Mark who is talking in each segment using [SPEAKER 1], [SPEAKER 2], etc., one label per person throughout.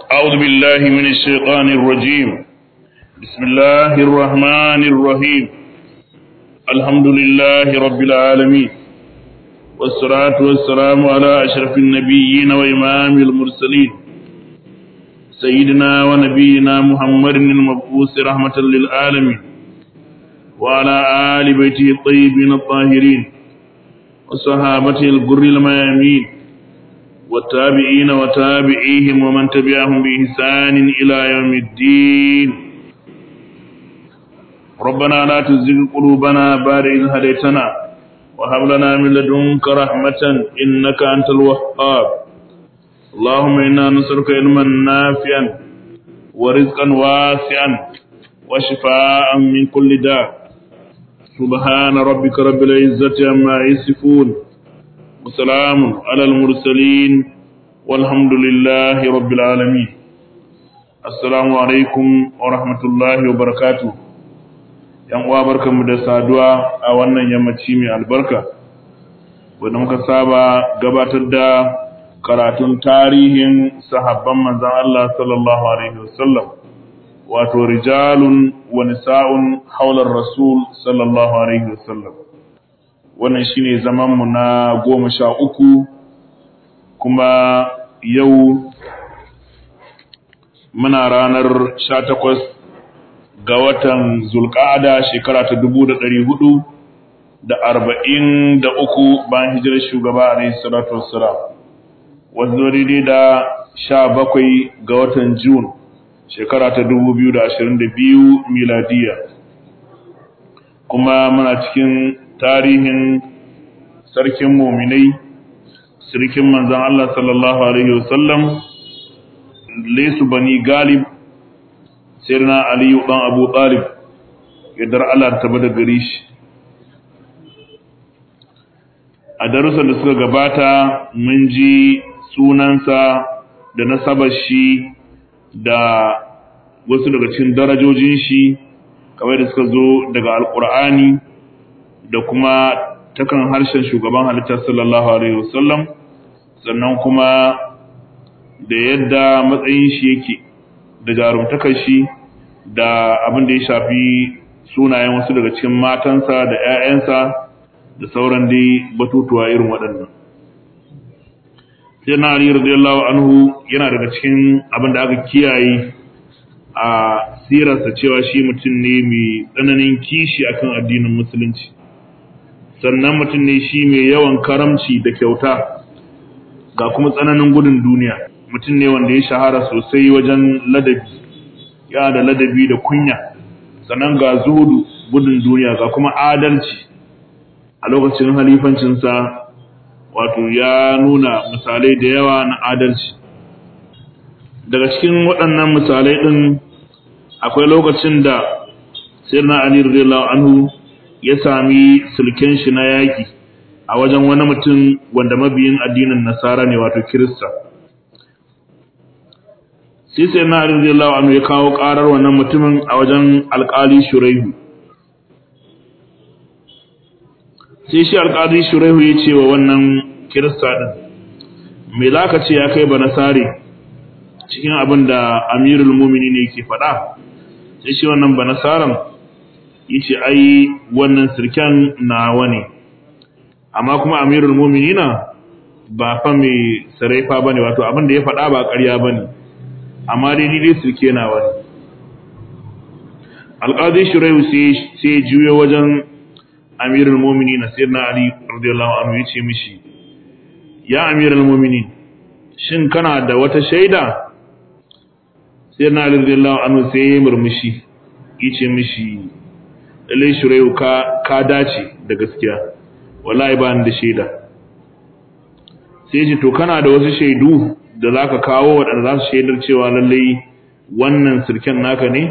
[SPEAKER 1] أعوذ بالله من الشيطان الرجيم بسم الله الرحمن الرحيم الحمد لله رب العالمين والصلاة والسلام على أشرف النبيين وإمام المرسلين سيدنا ونبينا محمد المبعوث رحمة للعالمين وعلى آل بيته الطيبين الطاهرين وصحابته الغر الميامين والتابعين وتابعيهم ومن تبعهم بإحسان إلى يوم الدين ربنا لا تزغ قلوبنا بعد إذ هديتنا وهب لنا من لدنك رحمة إنك أنت الوهاب اللهم إنا نسألك علما نافعا ورزقا واسعا وشفاء من كل داء سبحان ربك رب العزة عما يصفون وسلام على المرسلين والحمد لله رب العالمين السلام عليكم ورحمة الله وبركاته yan uwa barkanmu da saduwa a wannan yammaci mai albarka wanda muka saba gabatar da karatun tarihin sahabban manzon Allah sallallahu alaihi wasallam wato rijalun wa nisa'un haular rasul sallallahu alaihi wasallam wannan shine zaman mu na goma sha uku kuma yau muna ranar sha takwas ga watan zulƙada shekara ta dubu da ɗari hudu da arba'in da uku bayan hijirar shugaba alaihi salatu wassalam wanzu daidai da sha bakwai ga watan Jun shekara ta dubu biyu da ashirin da biyu miladiya kuma muna cikin tarihin sarkin muminai sirkin manzan Allah sallallahu Alaihi wasallam lesu bani galib sirna aliyu ɗan abu ɗalib yadda Allah ta bada gari shi a darussan da suka gabata mun ji sunansa da nasabar shi da wasu daga cikin darajojin shi kamar da suka zo daga alkur'ani da kuma takan harshen shugaban halittar sallallahu alaihi wasallam sannan kuma da yadda matsayin shi yake da jarumtakar shi da abin da ya shafi sunayen wasu daga cikin matansa da 'ya'yansa da sauran dai batutuwa irin waɗannan sai na Ali radiyallahu anhu yana daga cikin abin da aka kiyaye a sirarsa cewa shi mutum ne mai tsananin kishi akan addinin musulunci sannan mutum ne shi mai yawan karamci da kyauta ga kuma tsananin gudun duniya mutum ne wanda ya shahara sosai wajen ladabi ya da ladabi da kunya sannan ga zuhudu gudun duniya ga kuma adalci a lokacin halifancinsa wato ya nuna misalai da yawa na adalci daga cikin waɗannan misalai ɗin akwai lokacin da sirna ali radiyallahu anhu ya sami sulken shi na yaƙi a wajen wani mutum wanda mabiyin addinin nasara ne wato kirista sai sai na ali radiyallahu anhu ya kawo ƙarar wannan mutumin a wajen alƙali shuraihu sai shi alƙali shuraihu ya ce wa wannan kirista ɗin me za ka ce ya kai ba nasare cikin abin da amirul mumini ne ke faɗa sai shi wannan ba nasaran ya ce ai wannan sirken nawa ne amma kuma amirul mumini na ba fa mai saraifa ba ne wato abin da ya faɗa ba ƙarya ba ne amma dai ni dai sirke nawa ne alƙadi shuraihu sai ya juyo wajen amirul mumini na sirna ali radiyallahu anhu ya ce mishi ya amirul mumini shin kana da wata shaida sai na radiyallahu anhu sai ya murmushi yace mishi lalle shurayu ka ka dace da gaskiya wallahi ba ni da shaida sai ji to kana da wasu shaidu da zaka kawo wadanda za su shaidar cewa lalle wannan sirken naka ne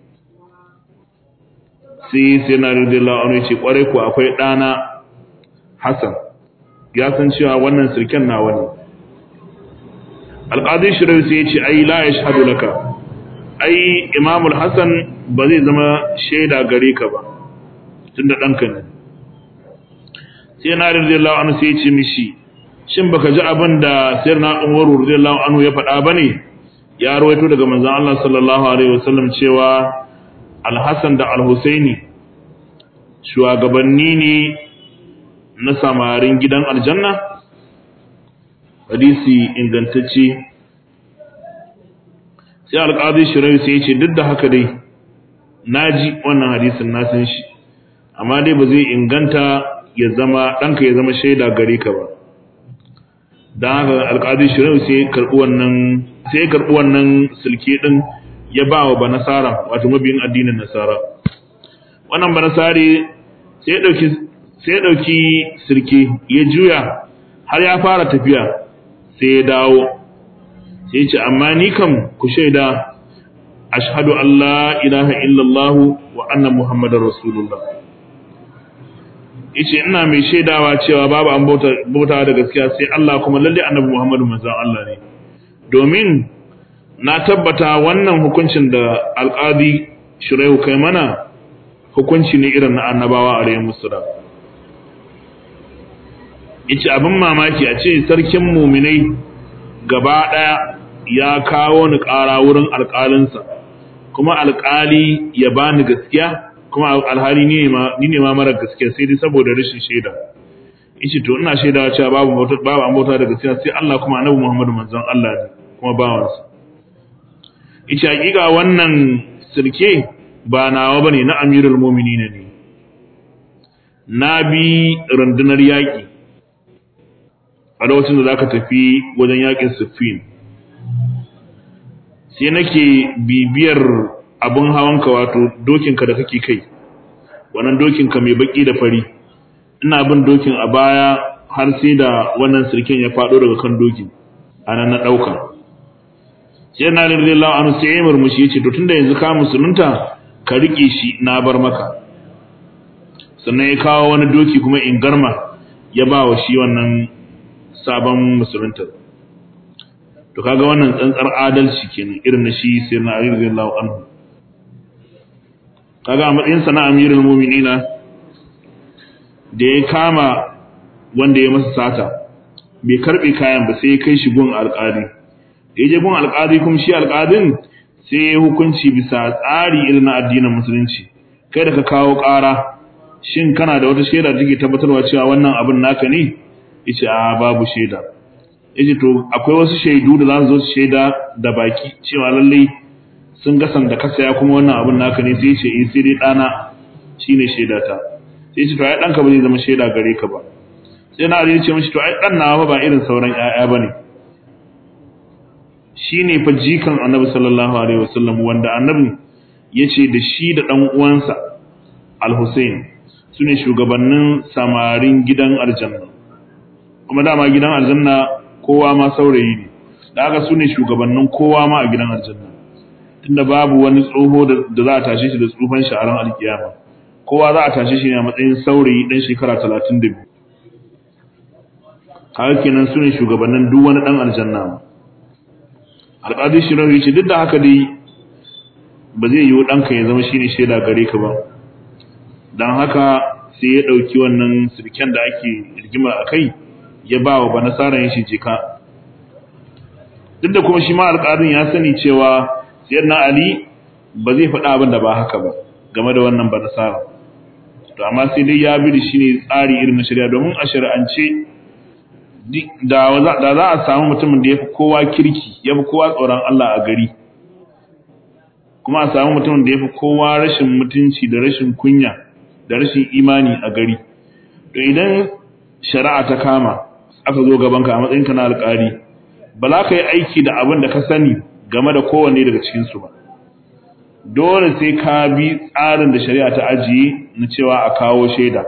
[SPEAKER 1] sai sai na radiyallahu anhu yace kwarai ko akwai dana Hassan ya san cewa wannan sirken nawa ne alqadi shurayu sai yace ai la yashhadu laka ai imamul hassan ba zai zama shaida gare ka ba tun da ɗanka ne sai na radiyallahu anhu sai ce mishi shin baka ji abin da sayyidina Umar radiyallahu anhu ya faɗa bane ya rawaito daga manzon Allah sallallahu alaihi wasallam cewa Al-Hassan da Al-Husaini shugabanni ne na samarin gidan aljanna hadisi ingantacce sai alƙadi shirai sai ya ce duk da haka dai naji wannan hadisin na san shi amma dai ba zai inganta ya zama ɗanka ya zama shaida gare ka ba don haka alƙadi shirai sai ya karɓi wannan sai ya karɓi wannan silke ɗin ya ba wa ba nasara wato mabiyin addinin nasara wannan ba nasari sai ya ɗauki sai ya ɗauki sirke ya juya har ya fara tafiya sai ya dawo sai ce amma ni kam ku shaida ashhadu an la ilaha illallah wa anna muhammadar rasulullah yace ina mai shaidawa cewa babu an bautawa da gaskiya sai Allah kuma lalle annabi muhammadu manzon Allah ne domin na tabbata wannan hukuncin da alƙadi shiraihu kai mana hukunci ne irin na annabawa a rayin musulun yace abin mamaki a ce sarkin muminai gaba ɗaya ya kawo ni ƙara wurin alƙalinsa kuma alƙali ya bani gaskiya kuma alhali ni ne ma mara gaskiya sai dai saboda rashin shaida yace to ina shaidawa cewa babu bauta babu an bauta da gaskiya sai Allah kuma annabi Muhammadu manzon Allah ne kuma bawansa yace hakika wannan sirke ba nawa bane na amirul mu'minin ne na bi rundunar yaƙi a lokacin da za ka tafi wajen yaƙin siffin sai nake bibiyar abin hawanka wato dokinka da kake kai wannan dokinka mai baki da fari ina bin dokin a baya har sai da wannan sirken ya faɗo daga kan dokin a nan na ɗauka sai na lalillah anu sai ya murmushi ya ce to tunda yanzu ka musulunta ka riƙe shi na bar maka sannan ya kawo wani doki kuma in garma ya ba wa shi wannan sabon musulunta to kaga wannan tsantsar adalci kenan irin na shi sai na Ali radiyallahu anhu kaga a matsayin sa na amirul mu'minina da ya kama wanda ya masa sata bai karbe kayan ba sai ya kai shi gun alƙali da ya je gun alƙali kuma shi alƙalin sai ya hukunci bisa tsari irin na addinin musulunci kai da ka kawo ƙara shin kana da wata shaida da take tabbatarwa cewa wannan abin naka ne yace a babu shaida yace to akwai wasu shaidu da za su zo su shaida da baki cewa lalle sun ga sanda ka saya kuma wannan abin naka ne sai yace eh sai dai dana shine shaida ta sai yace to ai danka ba zai zama shaida gare ka ba sai na yace mishi to ai dan nawa ba irin sauran ƴaƴa bane shine fa jikan annabi sallallahu alaihi wasallam wanda annabi yace da shi da dan uwansa al-Husayn sune shugabannin samarin gidan aljanna kuma dama gidan aljanna kowa ma saurayi ne da haka su ne shugabannin kowa ma a gidan aljanna tunda babu wani tsoho da za a tashe shi da tsufan sha'aran alkiyama kowa za a tashe shi ne a matsayin saurayi dan shekara talatin da biyu haka kenan su ne shugabannin duk wani dan aljanna ma alƙadi shi rahu ce duk da haka dai ba zai yiwu ɗanka ya zama shine shaida gare ka ba don haka sai ya ɗauki wannan sirken da ake rigima a kai ya ba wa banasara yin shi jika duk da kuma shi ma alƙalin ya sani cewa sayyidina ali ba zai faɗa abin da ba haka ba game da wannan banasara to amma sai dai ya bi da shi ne tsari irin na shari'a domin a shari'ance da za a samu mutumin da ya fi kowa kirki ya fi kowa tsoron Allah a gari kuma a samu mutumin da ya fi kowa rashin mutunci da rashin kunya da rashin imani a gari to idan shari'a ta kama aka zo gabanka a matsayinka na alƙali ba za ka yi aiki da abin da ka sani game da kowanne daga cikinsu ba dole sai ka bi tsarin da shari'a ta ajiye na cewa a kawo shaida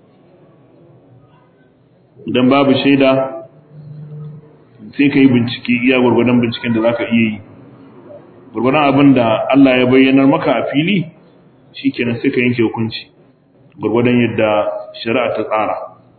[SPEAKER 1] idan babu shaida sai ka yi bincike iya gwargwadon binciken da za ka iya yi gwargwadon abin da Allah ya bayyanar maka a fili shi kenan sai ka yanke hukunci gwargwadon yadda shari'a ta tsara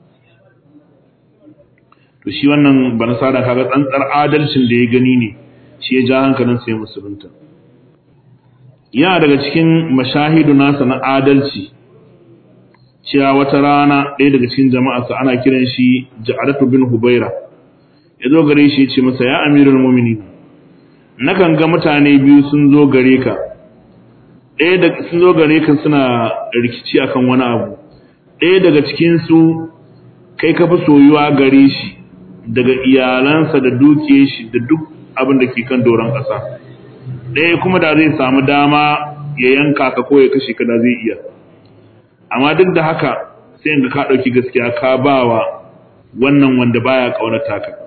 [SPEAKER 1] to shi wannan bana sada kaga tsantsar adalcin da ya gani ne shi ya ja hankalin sai musulunta yana daga cikin mashahidu nasa na adalci cewa wata rana ɗaya daga cikin jama'arsa ana kiran shi Ja'alatu bin Hubaira ya zo gare shi ya ce masa ya amirul mu'minin nakan ga mutane biyu sun zo gare ka ɗaya da sun zo gare ka suna rikici akan wani abu ɗaya daga cikin su kai ka fi soyuwa gare shi daga iyalansa da dukiyar shi da duk abin da ke kan doron ƙasa ɗaya kuma da zai samu dama ya yanka ka ko ya kashe ka da zai iya amma duk da haka sai ga ka ɗauki gaskiya ka bawa wannan wanda baya ƙaunata ka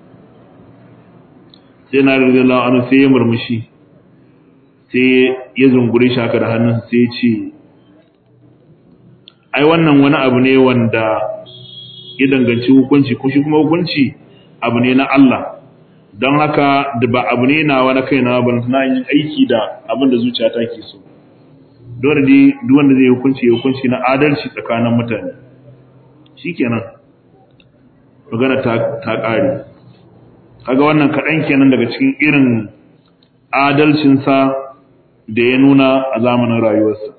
[SPEAKER 1] sai na radiyallahu anhu sai ya murmushi sai ya zungure shi haka da hannun sai ya ce ai wannan wani abu ne wanda ya danganci hukunci ko shi kuma hukunci abu ne na Allah don haka da ba abu ne na wani kai na ba na yin aiki da abin da zuciyata ke so dole dai duk wanda zai hukunci ya hukunci na adalci tsakanin mutane shikenan magana ta ta ƙare kaga wannan kaɗan kenan daga cikin irin adalcinsa da ya nuna a zamanin rayuwarsa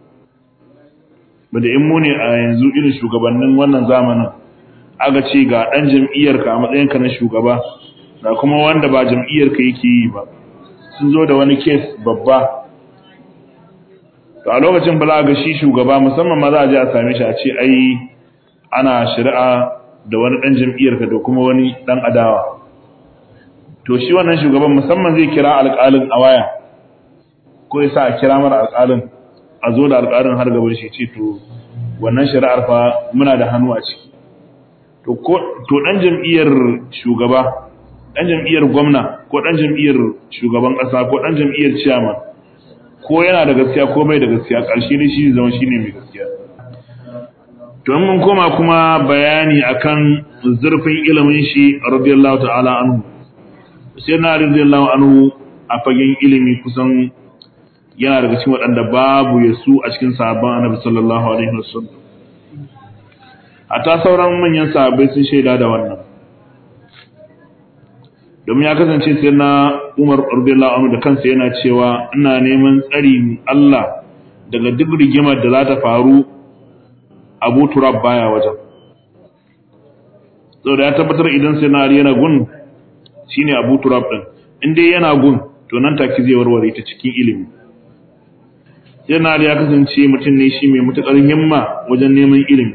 [SPEAKER 1] bada in mu ne a yanzu irin shugabannin wannan zamanin aga ce ga ɗan jam'iyyarka a matsayinka na shugaba da kuma wanda ba jam'iyyarka yake yi ba sun zo da wani kes babba to a lokacin ba za ga shi shugaba musamman ma za a je a same shi a ce ai ana shari'a da wani ɗan jam'iyyarka da kuma wani ɗan adawa to shi wannan shugaban musamman zai kira alƙalin a waya ko ya sa a kira mara alƙalin a zo da alƙalin har gaban shi ce to wannan shari'ar fa muna da hannu a ciki to ko to dan jam'iyyar shugaba dan jam'iyyar gwamna ko dan jam'iyyar shugaban ƙasa ko dan jam'iyyar chairman ko yana da gaskiya ko bai da gaskiya ƙarshe ne shi zama shine mai gaskiya to mun koma kuma bayani akan zurfin ilimin shi radiyallahu ta'ala anhu sai na radiyallahu anhu a fagen ilimi kusan yana daga cikin waɗanda babu ya su a cikin sahabban annabi sallallahu alaihi wasallam hatta sauran manyan sahabbai sun shaida da wannan domin ya kasance sai na Umar radiyallahu anhu da kansa yana cewa ina neman tsari Allah daga duk rigimar da za ta faru Abu Turab baya wajen saboda ya tabbatar idan sai na yana gun shine Abu Turab din in dai yana gun to nan take zai warware ta cikin ilimi sai na ya kasance mutum ne shi mai mutukar himma wajen neman ilimi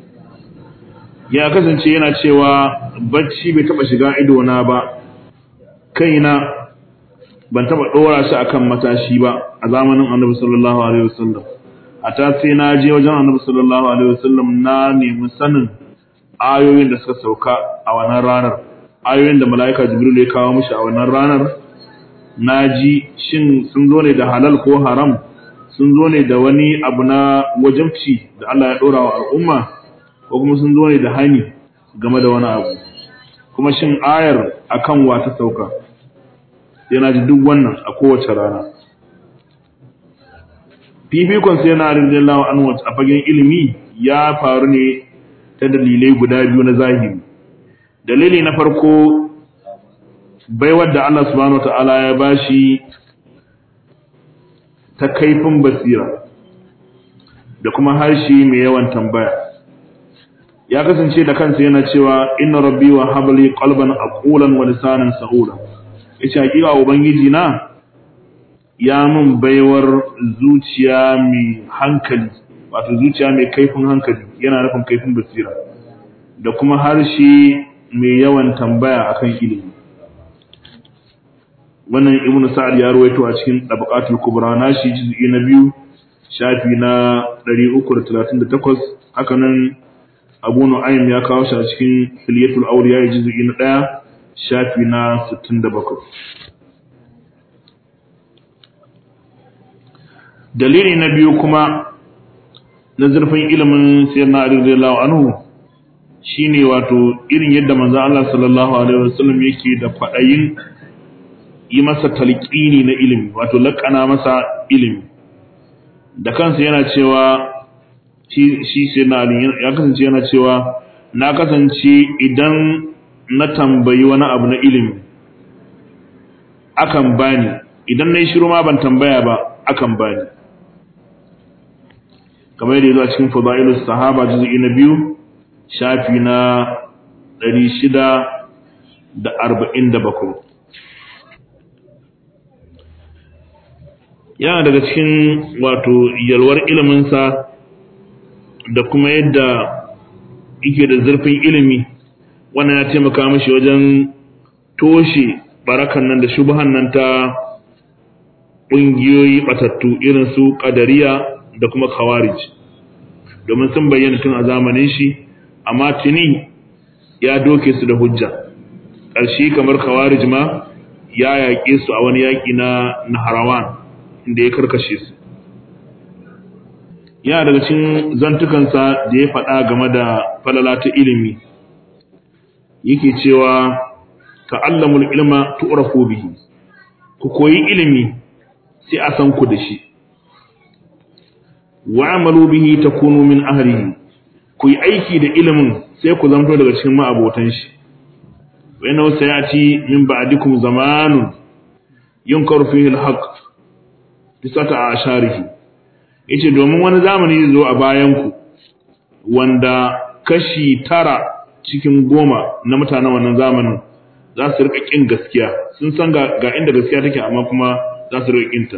[SPEAKER 1] ya kasance yana cewa bacci bai taba shiga ido na ba kaina ban taba dora shi akan matashi ba a zamanin Annabi sallallahu alaihi wasallam ata sai na je wajen Annabi sallallahu alaihi wasallam na nemi sanin ayoyin da suka sauka a wannan ranar ayoyin da mala'ika Jibril ya kawo mishi a wannan ranar naji shin sun zo ne da halal ko haram sun zo ne da wani abu na wajabci da Allah ya dora wa al'umma ko kuma sun zo ne da hani game da wani abu kuma shin ayar akan wa ta sauka yana ji duk wannan a kowace rana fifikon sai yana radiyallahu anhu a fagen ilimi ya faru ne ta dalilai guda biyu na zahiri dalili na farko baiwar da Allah subhanahu wataala ya bashi ta kaifin basira da kuma harshe mai yawan tambaya ya kasance da kansa yana cewa inna rabbi wa habli qalban aqulan wa lisanan sahula yace hakika ubangiji na ya mun baiwar zuciya mai hankali wato zuciya mai kaifin hankali yana nufin kaifin basira da kuma harshe mai yawan tambaya akan ilimi wannan ibnu sa'ad ya ruwaito a cikin tabaqatul kubra nashi juz'i na biyu shafi na 338 haka nan abu nu'aym ya kawo shi a cikin hilyatul awliya juz'i na 1 shafi na 67 dalili na biyu kuma na zurfin ilimin sayyidina ali radiyallahu anhu shine wato irin yadda manzo Allah sallallahu alaihi wasallam yake da kwadayin yi masa talqini na ilimi wato laƙana masa ilimi da kansa yana cewa shi shi sai na ya kasance yana cewa na kasance idan na tambayi wani abu na ilimi akan bani idan nayi shiru ma ban tambaya ba akan bani kamar yadda yazo a cikin fadailus sahaba juz'i na biyu shafi na 647 yana daga cikin wato yalwar iliminsa da kuma yadda yake da zurfin ilimi wannan ya taimaka mashi wajen toshe barakan nan da shubuhan nan ta ƙungiyoyi batattu irin su ƙadariya da kuma khawarij domin sun bayyana tun a zamanin shi amma tuni ya doke su da hujja ƙarshe kamar khawarij ma ya yaƙe su a wani yaƙi na naharawan inda ya karkashe su yana daga cikin zantukansa da ya faɗa game da falala ta ilimi yake cewa ta'allamul ilma tu'rafu bihi ku koyi ilimi sai a san ku da shi wa'amalu bihi takunu min ahlihi ku yi aiki da ilimin sai ku zanto daga cikin ma'abotan shi wa inna sayati min ba'dikum zamanun yunkaru fihi al-haqq bisata asharihi yace domin wani zamani zai zo a bayan ku wanda kashi tara cikin goma na mutanen wannan zamanin za su rika kin gaskiya sun san ga, ga inda gaskiya take amma kuma za su rika kinta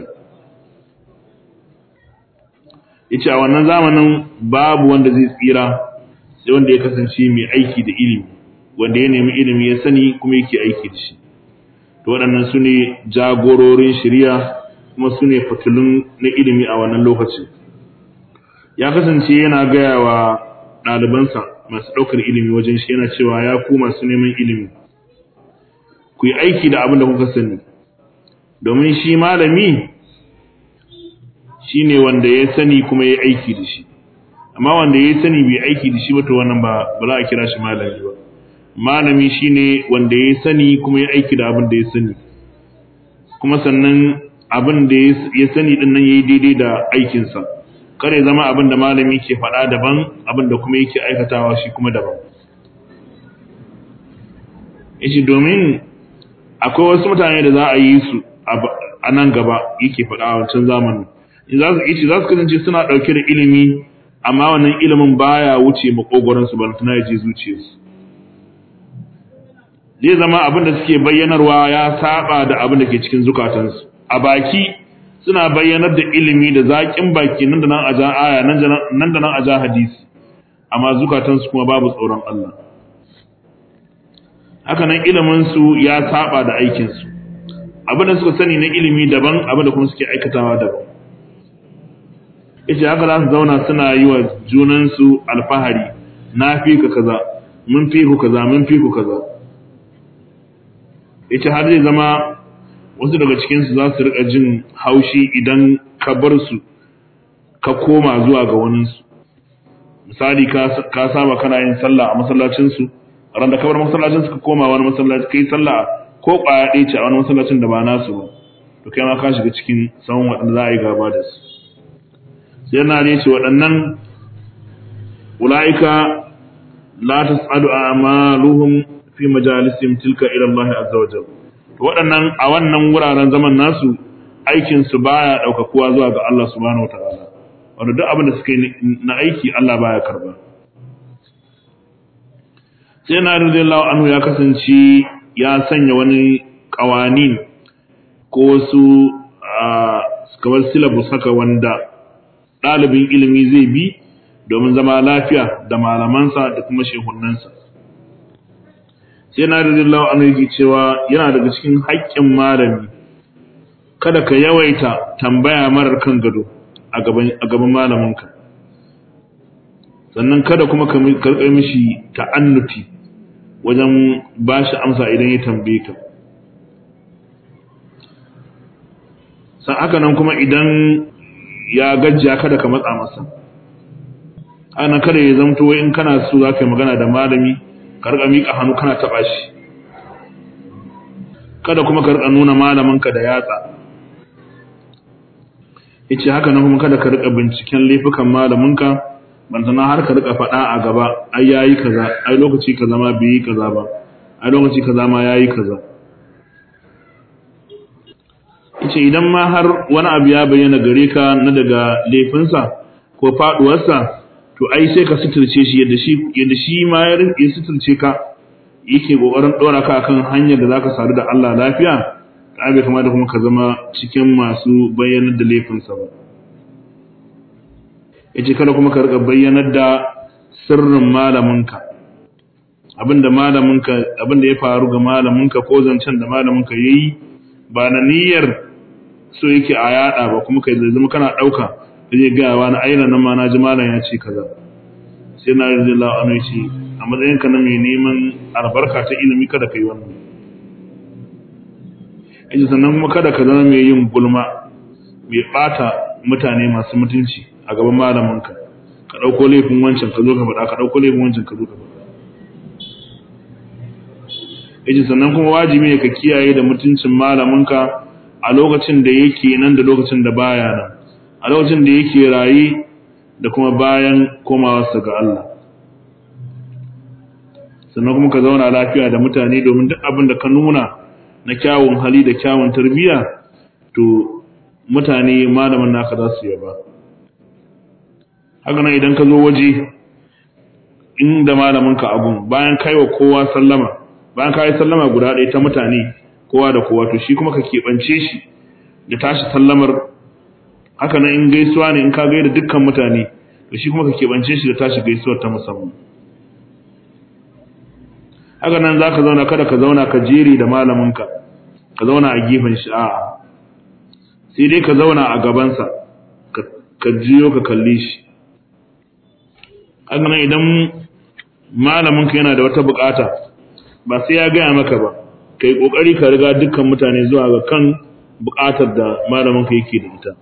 [SPEAKER 1] yace a wannan zamanin babu wanda zai tsira sai wanda ya kasance mai aiki da ilimi wanda ya nemi ilimi ya sani kuma yake aiki da shi to waɗannan su ne jagororin shari'a kuma su ne fitilun na ilimi a wannan lokacin ya kasance yana gaya wa ɗalibansa masu ɗaukar ilimi wajen shi yana cewa ya ku masu neman ilimi ku yi aiki da abin da kuka sani domin shi malami shi ne wanda ya sani kuma ya aiki da shi amma wanda ya sani bai aiki da shi ba to wannan ba ba za a kira shi malami ba malami shi ne wanda ya sani kuma ya aiki da abin da ya sani kuma sannan abin da ya sani din nan yayi daidai da aikinsa kare zama abin da malami ke faɗa daban abin da kuma yake aikatawa shi kuma daban yace domin akwai wasu mutane da za a yi su a nan gaba yake faɗa a wancan zamanin in za su yace za su kasance suna ɗauke da ilimi amma wannan ilimin baya wuce makogoron su balantana ya je zuciyarsu zai zama abin da suke bayyanarwa ya saba da abin da ke cikin zukatansu a baki suna bayyanar da ilimi da zaƙin baki nan da nan a ja aya nan da nan a ja hadisi amma zukatansu kuma babu tsoron Allah haka nan iliminsu ya saba da aikinsu abin da suka sani na ilimi daban abin da kuma suke aikatawa daban ita haka za su zauna suna yi wa junansu alfahari na fi ka kaza mun fi ku kaza mun fi ku kaza ita har zai zama wasu daga cikinsu za su riƙa jin haushi idan ka bar su ka koma zuwa ga waninsu misali ka saba kana yin sallah a masallacinsu ran da ka bar masallacinsu ka koma wani masallaci kai sallah ko ƙwaya ɗaya ce a wani masallacin da ba nasu ba to kai ma ka shiga cikin sahun waɗanda za a yi gaba da su sai yana ne ce waɗannan ula'ika la tas'adu a'maluhum fi majalisihim tilka ila Allah azza wa jalla waɗannan a wannan wuraren zaman nasu aikinsu baya ɗaukakuwa zuwa ga Allah subhanahu wataala wanda duk abin da suka yi na aiki Allah baya karba sai na radiyallahu anhu ya kasance ya sanya wani kawanin ko wasu kamar syllabus haka wanda ɗalibin ilimi zai bi domin zama lafiya da malamansa da kuma shehunansa sai na radiyallahu anhu yake cewa yana daga cikin haƙƙin malami kada ka yawaita tambaya marar kan gado a gaban malaminka sannan kada kuma ka karɓar mishi ta'annuti wajen ba shi amsa idan ya tambaye ka san haka nan kuma idan ya gajiya kada ka matsa masa ana kada ya zamto in kana so za ka yi magana da malami ka rika miƙa hannu kana taɓa shi kada kuma ka rika nuna malaminka da yatsa yace haka nan kuma kada ka rika binciken laifukan malaminka bantana har ka rika faɗa a gaba ai yayi kaza ai lokaci kaza ma bai yi kaza ba ai lokaci kaza ma yayi kaza yace idan ma har wani abu ya bayyana gare ka na daga laifinsa ko faduwarsa to ai sai ka suturce shi yadda shi yadda shi ma ya suturce ka yake kokarin dora ka akan hanyar da zaka sadu da Allah lafiya ta bai kamata kuma ka zama cikin masu bayyanar da laifinsa ba yace kada kuma ka rika bayyanar da sirrin malaminka abinda malaminka abinda ya faru ga malaminka ko zancen da malaminka yayi ba na niyyar so yake a yada ba kuma kai zama kana dauka zai ga wani aina nan ma na ji malam ya ce kaza sai na radiyallahu anhu ce a matsayin ka na mai neman albarka ta ilimi kada kai wannan yace sannan kuma kada ka zama mai yin gulma mai bata mutane masu mutunci a gaban malaminka ka dauko laifin wancan ka zo ka faɗa ka dauko laifin wancan ka zo ka faɗa yace sannan kuma wajibi ne ka kiyaye da mutuncin malaminka a lokacin da yake nan da lokacin da baya nan a lokacin da yake rayi da kuma bayan komawarsa ga Allah sannan kuma ka zauna lafiya da mutane domin duk abin da ka nuna na kyawun hali da kyawun tarbiyya to mutane malamin naka za su yaba haka nan idan ka zo waje inda malamin ka abun bayan kaiwa kowa sallama bayan ka yi sallama guda ɗaya ta mutane kowa da kowa to shi kuma ka keɓance shi da tashi sallamar haka nan in gaisuwa ne in ka gaida dukkan mutane to shi kuma ka keɓance shi da tashi gaisuwar ta musamman haka nan za ka zauna kada ka zauna ka jeri da malaminka ka zauna a gefen shi a'a sai dai ka zauna a gabansa ka jiyo ka kalle shi haka nan idan malaminka yana da wata bukata ba sai ya gaya maka ba ka yi ƙoƙari ka riga dukkan mutane zuwa ga kan buƙatar da malaminka yake da ita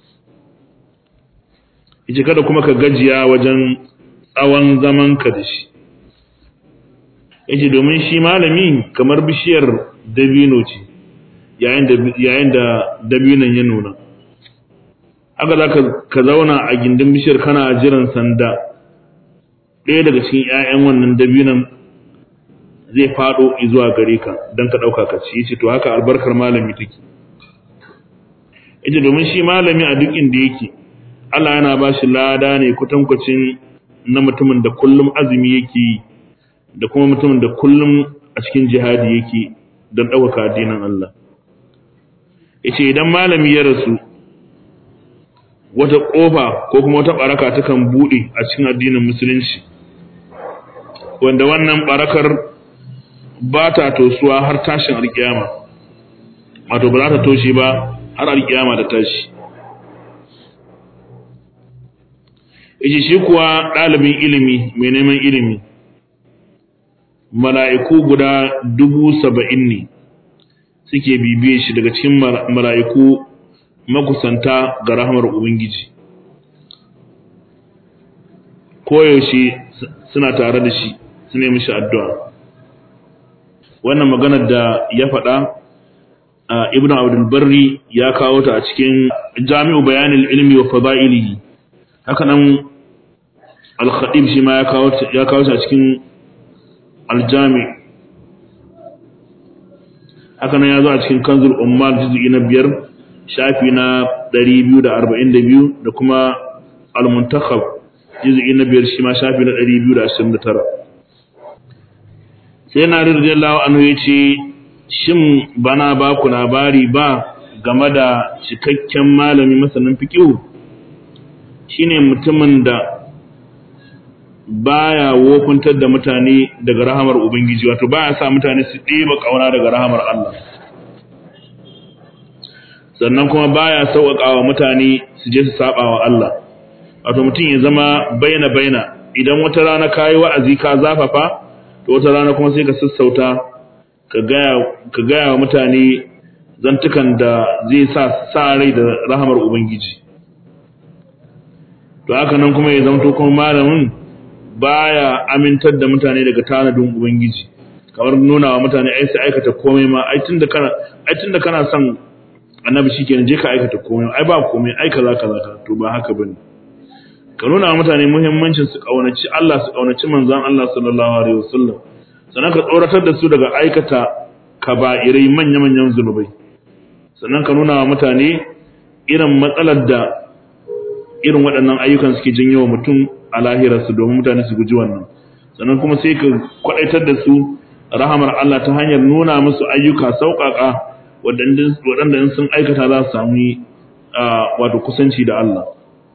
[SPEAKER 1] yace kada kuma ka gajiya wajen tsawon zamanka da shi yace domin shi malami kamar bishiyar dabino ce yayin da yayin da dabinon ya nuna haka za ka zauna a gindin bishiyar kana jiran sanda ɗaya daga cikin 'ya'yan wannan dabinon zai faɗo zuwa gare ka don ka ɗauka ka ci yace to haka albarkar malami take yace domin shi malami a duk inda yake Allah yana ba shi lada ne kutankwacin na mutumin da kullum azumi yake yi da kuma mutumin da kullum a cikin jihadi yake don ɗaukaka addinin Allah yace idan malami ya rasu wata ƙofa ko kuma wata ɓaraka takan buɗe a cikin addinin musulunci wanda wannan ɓarakar ba ta tosuwa har tashin alkiyama wato ba za ta toshe ba har alkiyama da tashi yace shi kuwa ɗalibin ilimi mai neman ilimi mala'iku guda dubu saba'in ne suke bibiye shi daga cikin mala'iku makusanta ga rahamar ubangiji koyaushe suna tare da shi su nemi shi addu'a wannan maganar da ya faɗa ibn abdul barri ya kawo ta a cikin jami'u bayanin ilmi wa fada'ilihi haka nan al-khatib shi ma ya kawo ya kawo ta a cikin al-jami haka nan ya zo a cikin kanzul ummal juz'i na biyar shafi na 242 da kuma al-muntakhab juz'i na biyar shi ma shafi na 229 sai na radiyallahu anhu yace shin bana ba ku labari ba game da cikakken malami masanin fiqh shine mutumin da baya wofuntar da mutane daga rahamar ubangiji wato baya sa mutane su ɗeba kauna daga rahamar Allah sannan kuma baya sauƙaƙawa mutane su je su saba wa Allah wato mutum ya zama baina baina idan wata rana kayi wa'azi ka zafafa to wata rana kuma sai ka sassauta ka gaya wa mutane zantukan da zai sa sa rai da rahamar ubangiji to haka nan kuma ya zamto kuma malamin baya amintar da mutane daga tanadin ubangiji kamar nuna wa mutane ai sai aikata komai ma ai tunda kana ai tunda kana son annabi shikenan je ka aikata komai ai ba komai ai kaza kaza to ba haka bane ka nuna wa mutane muhimmancin su kaunaci Allah su kaunaci manzon Allah sallallahu alaihi wasallam sannan ka tsoratar da su daga aikata kaba'irai manya-manyan zunubai sannan ka nuna wa mutane irin matsalar da irin waɗannan ayyukan suke janyo wa mutum a lahirarsu domin mutane su guji wannan sannan kuma sai ka kwaɗaitar da su rahamar Allah ta hanyar nuna musu ayyuka sauƙaƙa waɗanda in sun aikata za su sami wato kusanci da Allah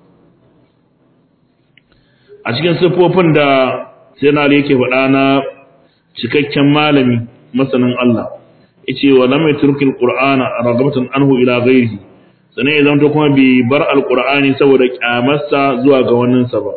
[SPEAKER 1] a cikin siffofin da sai yake faɗa na cikakken malami masanin Allah yace wa lam yatrukil qur'ana ragabatan anhu ila ghairihi sannan ya zama kuma bai bar alqur'ani saboda kyamarsa zuwa ga wannan sa ba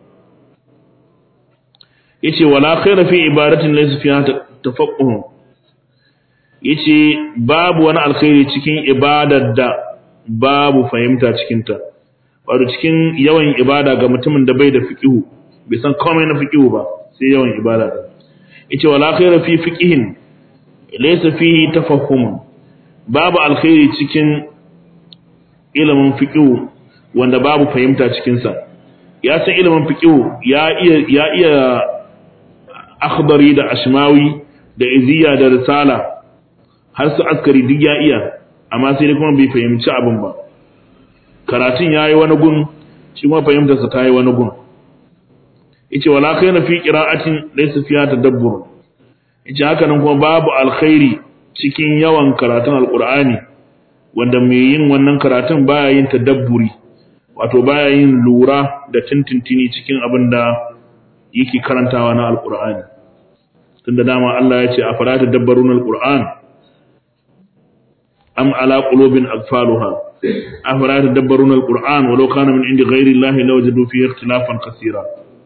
[SPEAKER 1] yace wala khaira fi ibadatin laysa fiha tafaqquh yace babu wani alkhairi cikin ibadar da babu fahimta cikin ta wato cikin yawan ibada ga mutumin da bai da fiqihu bai san komai na fiqihu ba sai yawan ibada yace wala khaira fi fiqihin laysa fihi tafahum babu alkhairi cikin ilimin fiqihu wanda babu fahimta cikin sa ya san ilimin fiqihu ya iya ya iya akhdari da ashmawi da iziya da risala har su askari duk ya iya amma sai dai kuma bai fahimci abin ba karatun yayi wani gun shi kuma fahimtar sa tayi wani gun yace wala khayra fi qira'atin laysa fiha tadabbur yace haka nan kuma babu alkhairi cikin yawan karatun alqur'ani wanda mai yin wannan karatun baya yin tadabburi wato baya yin lura da tintintini cikin abin da yake karantawa na alqur'ani tunda dama Allah ya ce a fara tadabbarun alqur'an am ala qulubin aqfaluha afala tadabbarun alqur'an walau kana min indi ghairi allahi lawajadu fihi ikhtilafan kaseera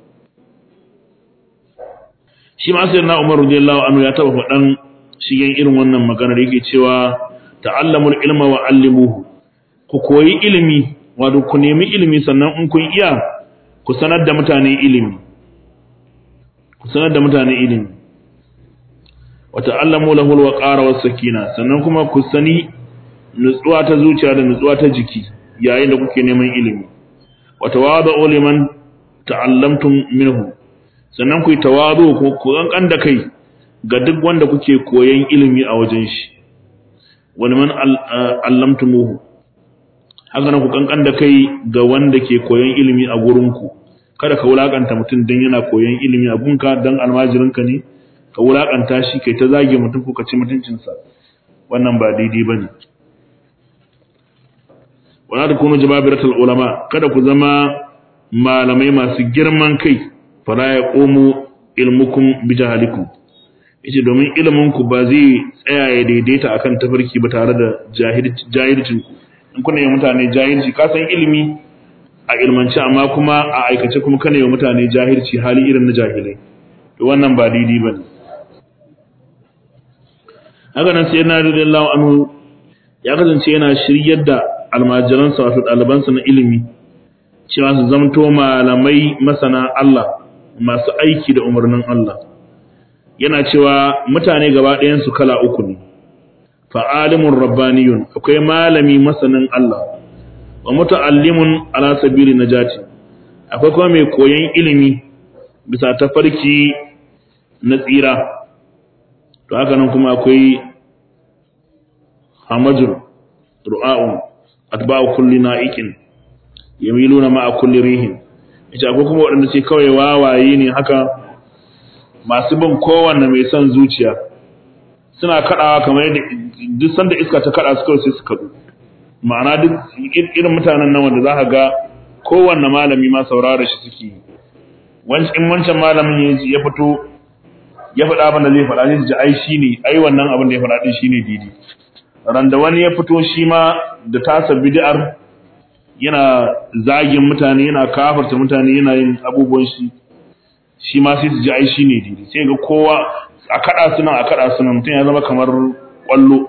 [SPEAKER 1] shi ma sai na Umar radiyallahu anhu ya taba faɗan shigen irin wannan magana da yake cewa ta'allamul ilma wa allimuhu ku koyi ilimi wato ku nemi ilimi sannan in kun iya ku sanar da mutane ilimi ku sanar da mutane ilimi wa ta'allamu lahu alwaqara was-sakina sannan kuma ku sani nutsuwa ta zuciya da nutsuwa ta jiki yayin da kuke neman ilimi wa tawadu liman ta'allamtum minhu sannan ku yi tawadu ko ku kankan da kai ga duk wanda kuke koyon ilimi a wajen shi wani man allamtumuhu haka nan ku kankan da kai ga wanda ke koyon ilimi a gurinku kada ka wulakanta mutum don yana koyon ilimi a gunka don almajirinka ne ka wulakanta shi kai ta zage mutum ko ka ci mutuncinsa wannan ba daidai ba ne wala da kunu jababiratul ulama kada ku zama malamai masu girman kai fala ya komo ilmukum bi jahalikum yace domin ilimin ku ba zai tsaya ya daidaita akan tafarki ba tare da jahilcin ku in kuna yi mutane jahilci ka san ilimi a ilmanci amma kuma a aikace kuma kana yi mutane jahilci hali irin na jahilai to wannan ba daidai bane haka nan sai na radiyallahu anhu ya kasance yana shiryar da almajiransa wato ɗalibansa na ilimi cewa su zamto malamai masana Allah masu aiki da umarnin Allah yana cewa mutane gaba ɗayansu kala uku ne fa'alimun rabbaniyun akwai malami masanin Allah wa muta'allimun ala sabili najati akwai kuma mai koyon ilimi bisa tafarki na tsira to haka nan kuma akwai hamajur ru'a'un atba'u kulli na'iqin yamiluna ma'a kulli rihin ita akwai kuma waɗanda ce kawai wawaye ne haka masu bin kowanne mai son zuciya suna kaɗawa kamar yadda duk sanda iska ta kaɗa su kawai sai su kaɗu ma'ana duk irin mutanen nan wanda za ka ga kowanne malami ma saurara shi suke yi in wancan malamin ya fito ya faɗa abin da zai faɗa zai ji ai shi ne ai wannan abin da ya faɗa ɗin shi ne daidai randa wani ya fito shi ma da tasa bid'ar yana zagin mutane yana kafarta mutane yana yin abubuwan shi shi ma sai su ji ai shi ne daidai sai ga kowa a kada su nan a kada su nan mutum ya zama kamar kwallo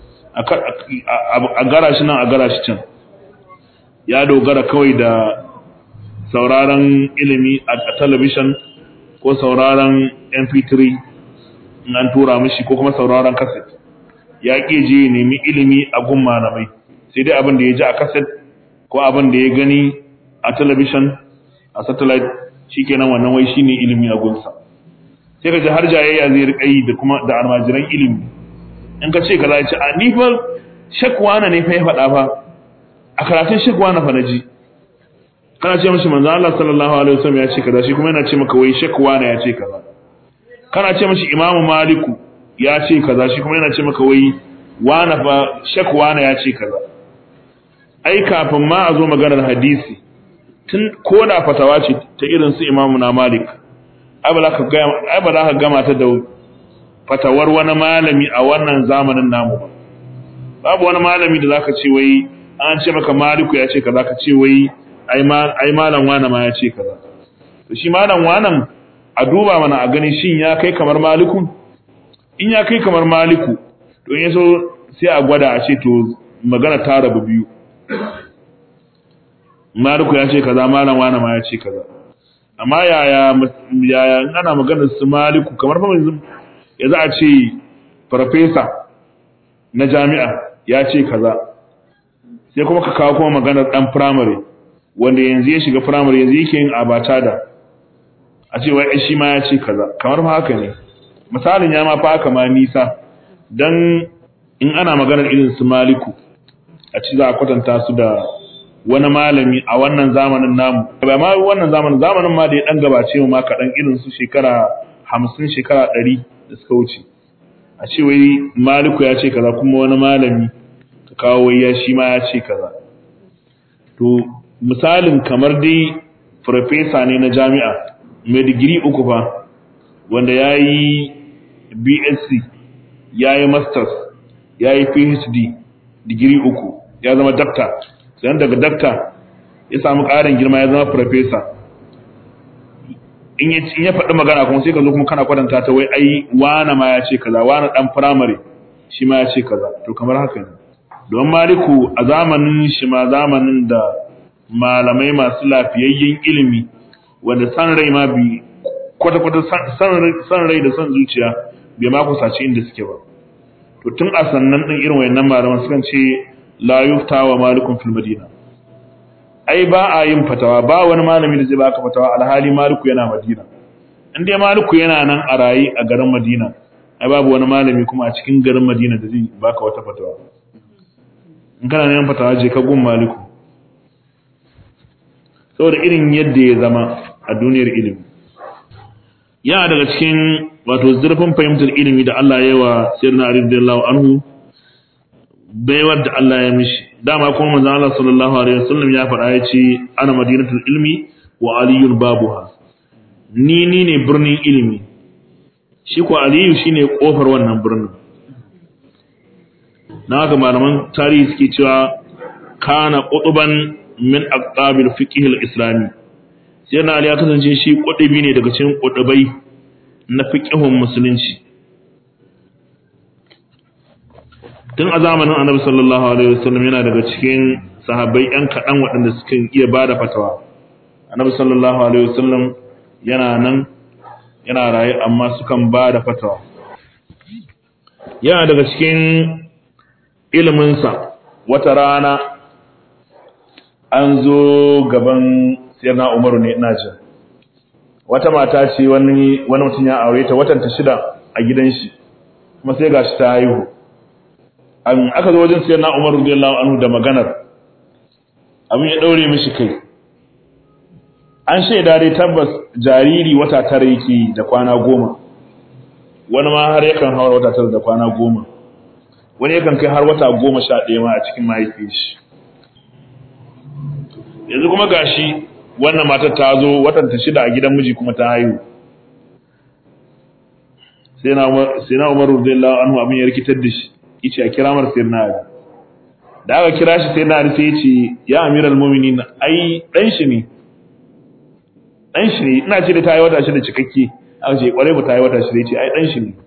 [SPEAKER 1] a gara shi nan a gara shi can ya dogara kawai da sauraron ilimi a talabishin ko sauraron mp3 in an tura mishi ko kuma sauraron kaset ya ƙi je nemi ilimi a gun malamai sai dai abin da ya ji a kaset ko abin da ya gani a talabishin a satellite shikenan wannan wai shine ilimi a gunsa sai ka ji har jayayya zai rika yi da kuma da almajiran ilimi in ka ce ka za ce a ni fa shakwana ne fa ya faɗa fa a karatun shakwana fa naji kana ce mishi manzo Allah sallallahu alaihi wasallam ya ce kaza shi kuma yana ce maka wai shakwana ya ce kaza kana ce mishi imamu maliku ya ce kaza shi kuma yana ce maka wai wana fa shek wana ya ce kaza ai kafin ma a zo maganar hadisi tun ko da fatawa ce ta irin su imamu na malik ai ba za ka gama ta da fatawar wani malami a wannan zamanin namu ba babu wani malami da zaka ce wai an ce maka maliku ya ce kaza ka ce wai ai malam wana ma ya ce kaza to shi malam wanan a duba mana a gani shin ya kai kamar maliku in ya kai kamar maliku to in yaso sai a gwada a ce to magana ta rabu biyu maliku ya ce kaza malam wana ma ya ce kaza amma yaya yaya in ana maganar su maliku kamar fa yanzu yanzu a ce farfesa na jami'a ya ce kaza sai kuma ka kawo kuma maganar dan primary wanda yanzu ya shiga primary yanzu yake yin abata da a ce wai shi ma ya ce kaza kamar fa haka ne misalin ya ma fa haka ma nisa dan in ana maganar irin su maliku a ci za a kwatanta su da wani malami a wannan zamanin namu ba ma wannan zamanin zamanin ma da ya dan gabace mu ma kaɗan irin su shekara hamsin shekara ɗari da suka wuce a ce wai maliku ya ce kaza kuma wani malami ka kawo wai ya shi ma ya ce kaza to misalin kamar dai farfesa ne na jami'a mai digiri uku fa wanda ya yi bsc ya yi masters ya yi phd digiri uku ya zama dakta sannan daga dakta ya samu ƙarin girma ya zama farfesa in ya faɗi magana kuma sai ka zo kuma kana kwatanta ta wai ai wana ma ya ce kaza wana ɗan firamare shi ma ya ce kaza to kamar haka ne don maliku a zamanin shi ma zamanin da malamai masu lafiyayyen ilimi wanda san rai ma bi kwata-kwata san rai da san zuciya bai ma kusaci inda suke ba to tun a sannan ɗin irin wayannan malaman sukan ce la yufta wa malikun fil madina ai ba a yin fatawa ba wani malami da zai baka fatawa alhali maliku yana madina in dai maliku yana nan a rayi a garin madina ai babu wani malami kuma a cikin garin madina da zai baka wata fatawa in kana neman fatawa je ka gun maliku saboda irin yadda ya zama a duniyar ilimi yana daga cikin wato zurfin fahimtar ilimi da Allah ya yi wa sirna Ali radiyallahu anhu baiwar da Allah ya mishi dama kuma manzon Allah sallallahu alaihi wasallam ya faɗa ya ce ana madinatul ilmi wa aliyul babuha ni ni ne birnin ilimi shi ko aliyu shine kofar wannan birnin na haka malaman tarihi suke cewa kana qutuban min aqabil fiqh al-islami sai na ali ya kasance shi qutubi ne daga cikin qutubai na fiqhun musulunci tun a zamanin annabi sallallahu alaihi wasallam yana daga cikin sahabbai yan kaɗan waɗanda suka iya bada fatawa annabi sallallahu alaihi wasallam yana nan yana raye amma sukan bada fatawa yana daga cikin iliminsa wata rana an zo gaban sirna umaru ne ina jin wata mata ce wani wani mutum ya aure ta watan ta shida a gidan shi kuma sai gashi ta haihu an aka zo wajen sirna umaru radiyallahu anhu da maganar abin ya daure mishi kai an shaida dai tabbas jariri wata tara yake da kwana goma wani ma har yakan hawa wata tara da kwana goma wani yakan kai har wata goma sha ɗaya ma a cikin mahaifiyar shi yanzu kuma gashi wannan matar ta zo watan ta shida a gidan miji kuma ta haihu sai na umaru radiyallahu anhu abin ya rikitar da shi yace a kira mar sayyidina ali da aka kira shi sayyidina ali sai yace ya amiral mu'minin ai dan shi ne dan shi ne ina ce da ta yi wata shida cikakke aka ce kware ba ta yi wata shida yace ai dan shi ne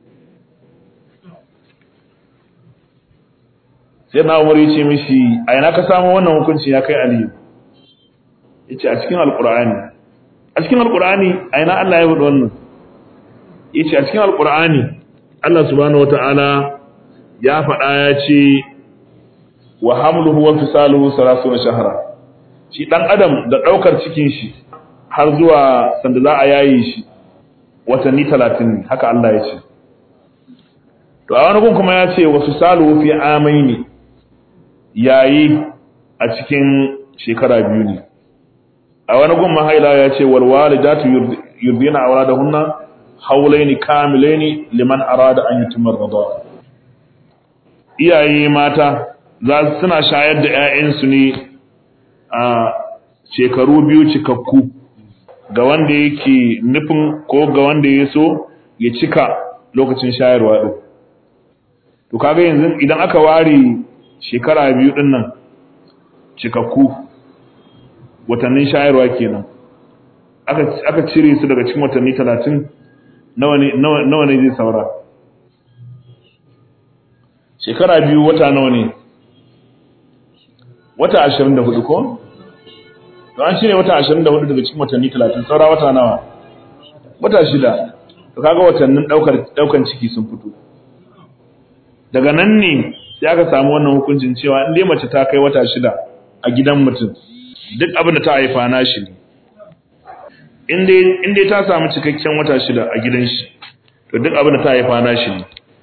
[SPEAKER 1] sai na umar yace mishi a ina ka samu wannan hukunci ya kai aliyu yace a cikin alqur'ani a cikin alqur'ani a ina Allah ya faɗi wannan yace a cikin alqur'ani Allah subhanahu wataala ya faɗa ya ce wa hamluhu wa fisaluhu salasuna shahra shi dan adam da daukar cikin shi har zuwa sanda za a yaye shi watanni 30 haka Allah ya ce to a wani gun kuma ya ce wa fisaluhu fi amaini yayi a cikin shekara biyu ne a wani gun mahaila ya ce wal walidatu yurdina auladahunna hawlaini kamilaini liman arada an yutimma ar iyaye mata za suna shayar da 'ya'yansu ne a shekaru biyu cikakku ga wanda yake nufin ko ga wanda ya so ya cika lokacin shayarwa ɗin to kaga yanzu idan aka ware shekara biyu ɗin nan cikakku watannin shayarwa kenan aka cire su daga cikin watanni talatin nawa ne zai saura shekara biyu wata nawa ne wata ashirin da hudu ko? to an cire wata ashirin da hudu daga cikin watanni talatin saura wata nawa wata shida to kaga watannin daukan ciki sun fito daga nan ne sai aka samu wannan hukuncin cewa in dai mace ta kai wata shida a gidan mutum duk abin da ta haifa na shi ne in dai ta samu cikakken wata shida a gidan shi to duk abin da ta haifa na shi ne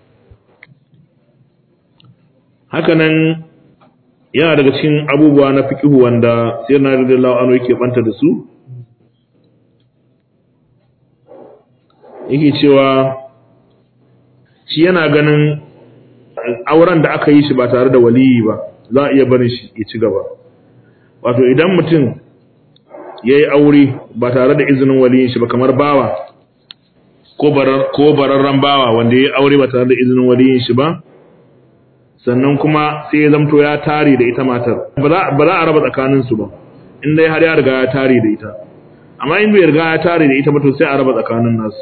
[SPEAKER 1] hakanan yana daga cikin abubuwa na fikihu wanda sai na radiyallahu anhu yake banta da su yake cewa shi yana ganin auren da aka yi shi ba tare da waliyi ba za a iya barin shi ya ci gaba wato idan mutum ya yi aure ba tare da izinin waliyin shi ba kamar bawa ko bararren bawa wanda ya yi aure ba tare da izinin waliyin shi ba sannan kuma sai ya zamto ya tare da ita matar ba za a raba tsakaninsu ba in dai har ya riga ya tare da ita amma in bai riga ya tare da ita ba to sai a raba tsakanin nasu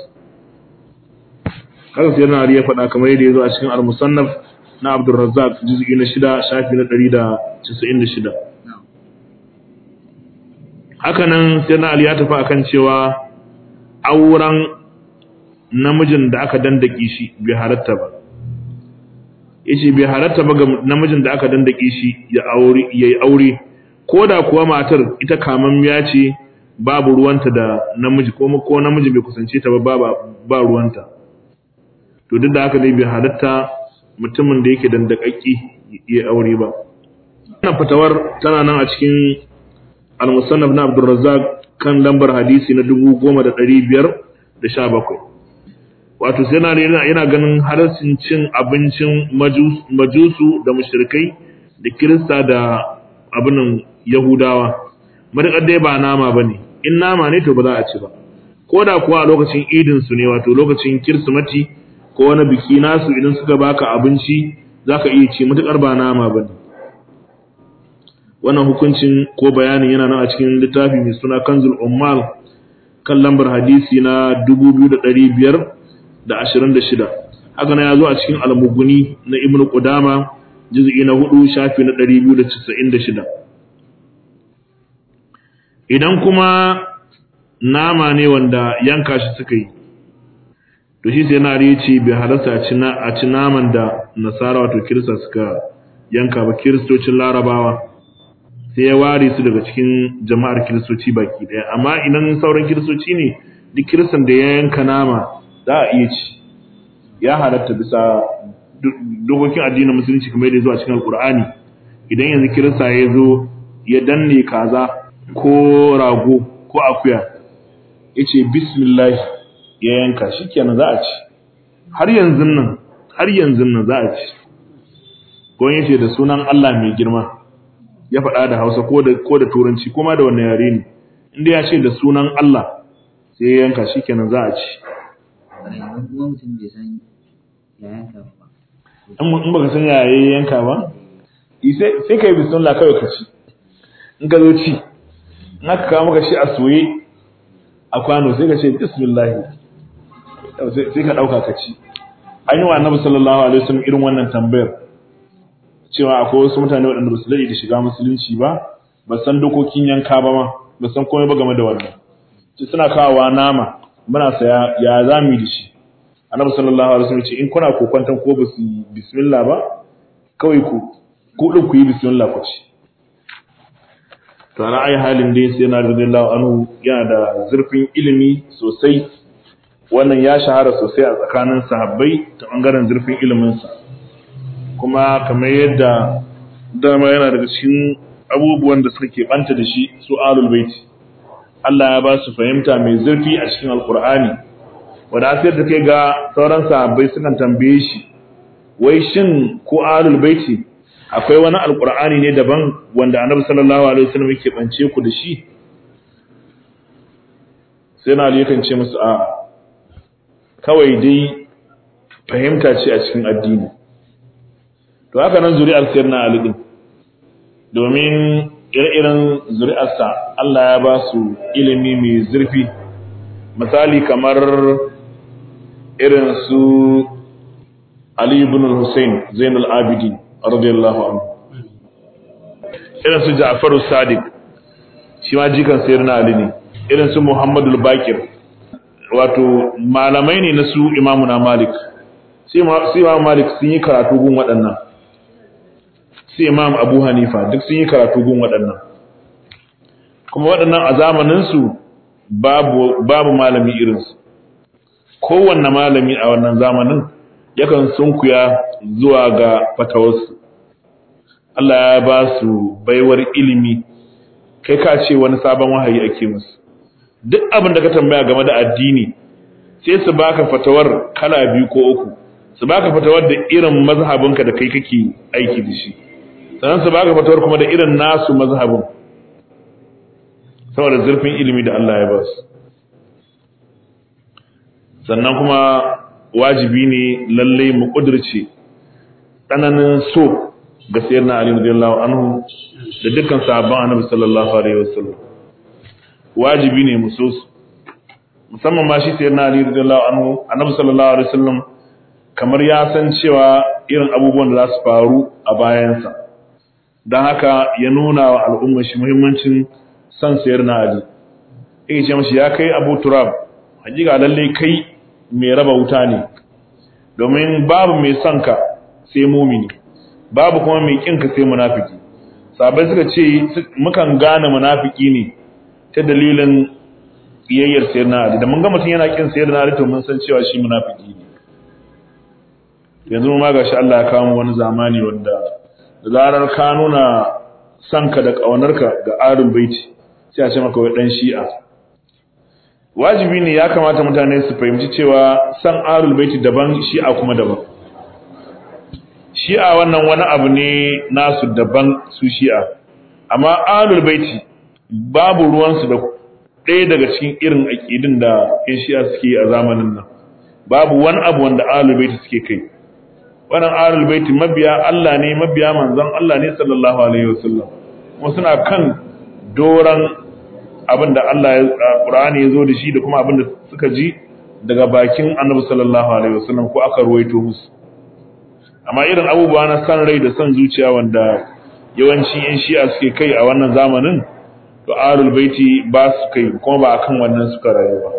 [SPEAKER 1] haka sai na ya faɗa kamar yadda ya zo a cikin al-musannaf na Abdul Razzaq juz'i na 6 shafi na 196 haka nan sai na Ali ya tafi akan cewa auren namijin da aka dandake shi bai halatta ba yace bai halatta ba ga namijin da aka dandake shi ya aure yayi aure koda kuwa matar ita kamammiya ce babu ruwanta da namiji ko ko namiji bai kusance ta ba ba ruwanta to duk da haka dai bai halatta mutumin da yake dandakakki ya aure ba wannan fatawar tana nan a cikin al-musannaf na Abdul Razzaq kan lambar hadisi na 10517 wato sai yana yana ganin halarcin cin abincin majusu da mushrikai da kirista da abinan yahudawa madakar dai ba nama bane in nama ne to ba za a ci ba ko da kuwa a lokacin idin su ne wato lokacin kirsimati ko wani biki nasu idan suka baka abinci zaka iya ci matukar ba nama bane wannan hukuncin ko bayanin yana nan a cikin littafi mai suna Kanzul Ummal kan lambar hadisi na 2526 haka nan ya zo a cikin Al-Mughni na Ibn Qudama juz'i na 4 shafi na 296 idan kuma nama ne wanda yanka shi suka yi to shi sai na ce bai halarta a ci naman da nasara wato kirista suka yanka ba kiristocin larabawa sai ya ware su daga cikin jama'ar kiristoci baki daya amma idan sauran kiristoci ne duk kiristan da ya yanka nama za a iya ci ya halatta bisa dokokin addinin musulunci kamar yadda zuwa cikin alkur'ani idan yanzu kirista ya zo ya danne kaza ko rago ko akuya ya ce bismillah ya yanka shi kenan za a ci har yanzu nan har yanzu nan za a ci ko ya ce da sunan Allah mai girma ya faɗa da hausa ko da ko da turanci kuma da wannan yare ne inda ya ce da sunan Allah sai ya yanka shi kenan za a ci in baka san ya yanka ba sai ka yi bismillah kawai ka ci in ka zo ci in aka kawo maka shi a soye a kwano sai ka ce bismillah sai ka ɗauka ka ci an yi wa annabi sallallahu alaihi wasallam irin wannan tambayar cewa akwai wasu mutane waɗanda ba su daɗe da shiga musulunci ba ba san dokokin yanka ba ma ba san komai ba game da wannan ce suna kawowa nama muna saya ya za mu yi da shi annabi sallallahu alaihi wasallam ce in kuna kokwantan ko ba su yi bismillah ba kawai ku ku din ku yi bismillah ku ci to ana ai halin dai sai na radiyallahu anhu yana da zurfin ilimi sosai wannan ya shahara sosai a tsakanin sahabbai ta bangaren zurfin iliminsa kuma kamar yadda dama yana daga cikin abubuwan da suka keɓanta da shi su alul baiti Allah ya ba su fahimta mai zurfi a cikin alkur'ani wadda asir da kai ga sauran sahabbai sukan tambaye shi wai shin ko ahlul baiti akwai wani alqur'ani ne daban wanda annabi sallallahu alaihi wasallam yake bance ku da shi sai na yakan ce musu a kawai dai fahimta ce a cikin addini to haka nan zuri'ar sayyidina ali din domin ire-iren zuri'arsa Allah ya ba su ilimi mai zurfi misali kamar irin su Ali ibn Hussein Zainul Abidin radiyallahu anhu irin su Ja'far Sadiq shi ma jikan sayyidina Ali ne irin su Muhammadu Bakir wato malamai ne na su Imamu na Malik sai Imam Malik sun yi karatu gun waɗannan sai Imam Abu Hanifa duk sun yi karatu gun waɗannan kuma waɗannan a zamaninsu babu babu malami irinsu kowanne malami a wannan zamanin yakan sunkuya zuwa ga fatawarsu Allah ya ba su baiwar ilimi kai ka ce wani sabon wahayi ake musu duk abin da ka tambaya game da addini sai su baka fatawar kala biyu ko uku su baka fatawar da irin mazhabinka da kai kake aiki da shi sannan su baka fatawar kuma da irin nasu mazhabin saboda zurfin ilimi da Allah ya ba su sannan kuma wajibi ne lalle mu kudirce tsananin so ga sayyidina Ali radiyallahu anhu da dukkan sahabban Annabi sallallahu alaihi wasallam wajibi ne mu so su musamman ma shi sayyidina Ali radiyallahu anhu Annabi sallallahu alaihi wasallam kamar ya san cewa irin abubuwan da za su faru a bayansa don haka ya nuna wa al'ummar shi muhimmancin son sayyidina Ali yake ce mashi ya kai Abu Turab hakika lalle kai mai raba wuta ne domin babu mai son ka sai mumini babu kuma mai kin ka sai munafiki sabai suka ce mukan gane munafiki ne ta dalilin kiyayyar sayyidina Ali da mun ga mutum yana kin sayyidina Ali to mun san cewa shi munafiki ne yanzu ma gashi Allah ya kawo wani zamani wanda da zarar ka nuna sanka da ƙaunarka ga arin baiti sai a ce maka wai dan shi'a wajibi ne ya kamata mutane su fahimci cewa san arul baiti daban shi'a kuma daban shi'a wannan wani abu ne nasu daban su shi'a amma arul baiti babu ruwansu da ɗaya daga cikin irin aƙidin da yan shi'a suke a zamanin nan babu wani abu wanda arul baiti suke kai wannan arul baiti mabiya Allah ne mabiya manzon Allah ne sallallahu alaihi wasallam kuma suna kan doran abin da Allah ya Qur'ani ya zo da shi da kuma abin da suka ji daga bakin Annabi sallallahu alaihi wasallam ko aka ruwaito musu amma irin abubuwa na san rai da san zuciya wanda yawanci yan shi'a suke kai a wannan zamanin to arul baiti ba su kai kuma ba akan wannan suka rayu ba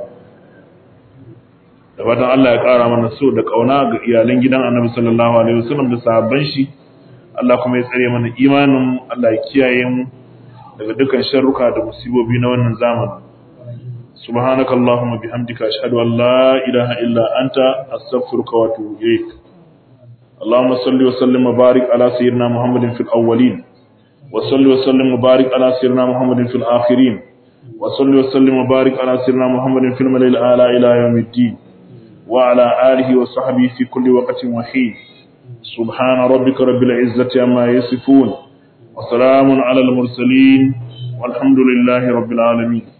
[SPEAKER 1] da fatan Allah ya kara mana so da kauna ga iyalan gidan Annabi sallallahu alaihi wasallam da sahabban shi Allah kuma ya tsare mana imanin Allah ya kiyaye mu daga dukkan sharruka da musibobi na wannan zamanin subhanakallahumma bihamdika ashhadu an la ilaha illa anta astaghfiruka wa atubu ilaik اللهم صل وسلم وبارك على سيدنا محمد في الأولين وصل وسلم وبارك على سيدنا محمد في الآخرين وصل وسلم وبارك على سيدنا محمد في الملأ الأعلى إلى يوم الدين وعلى آله وصحبه في كل وقت وحين سبحان ربك رب العزة عما يصفون وسلام على المرسلين والحمد لله رب العالمين